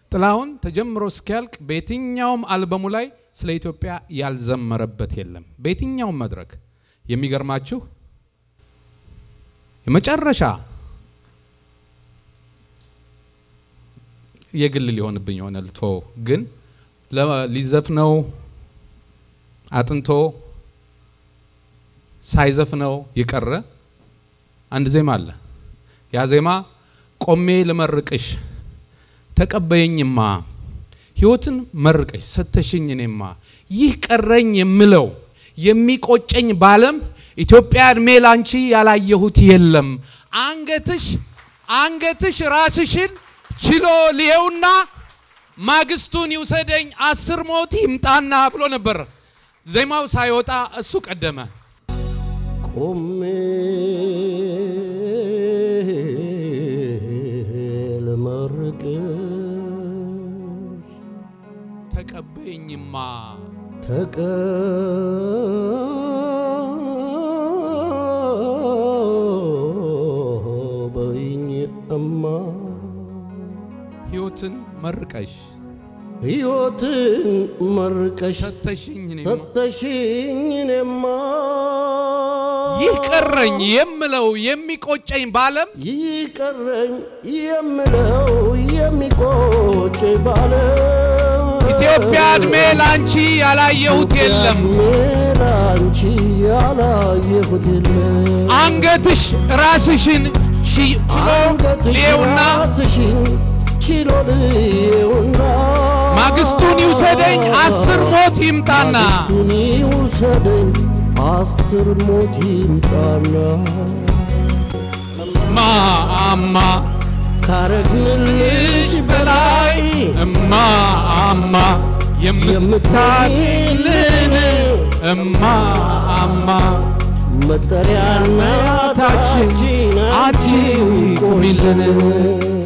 ጥላሁን ተጀምሮ እስኪያልቅ በየትኛውም አልበሙ ላይ ስለ ኢትዮጵያ ያልዘመረበት የለም። በየትኛውም መድረክ የሚገርማችሁ የመጨረሻ የግል ሊሆንብኝ የሆነ ልቶ ግን ሊዘፍነው አጥንቶ ሳይዘፍነው የቀረ አንድ ዜማ አለ። ያ ዜማ ቆሜ ልመርቅሽ ተቀበየኝማ ሕይወትን መርቀሽ ሰተሽኝ እኔማ ይህ ቀረኝ የምለው የሚቆጨኝ ባለም ኢትዮጵያ እድሜ ላንቺ ያላየሁት የለም። አንገትሽ አንገትሽ ራስሽን ችሎ ልየውና ማግስቱን ይውሰደኝ አስር ሞት ይምጣና ብሎ ነበር። ዜማው ሳይወጣ እሱ ቀደመ። ቆሜ ልመርቅሽ ተቀበይኝማ ተቀበይኝ እማ ሕይወትን መርቀሽ ሕይወትን መርቀሽ ሰተሽኝ እኔማ ሰጠሽኝ እኔማ ይህ ቀረኝ የምለው የሚቆጨኝ ባለም ይቀረኝ የምለው የሚቆጨኝ ባለም ኢትዮጵያ እድሜ ላንቺ ያላየሁት የለም። ላንቺ ያላየሁት የለም አንገትሽ ራስሽን ቺ- ችሎ አንገትሽ ልየውና ራስሽን ችሎ ልየውና ማግስቱን ይውሰደኝ አስር ሞት ይምጣና ማግስቱን ይውሰደኝ አስር ሞት ይምጣና ማአማ ካረግንልሽ በላይ እማ አማ የምታይልን እማ አማ መጠሪያና ታችን ታችን አንቺ ቆይልን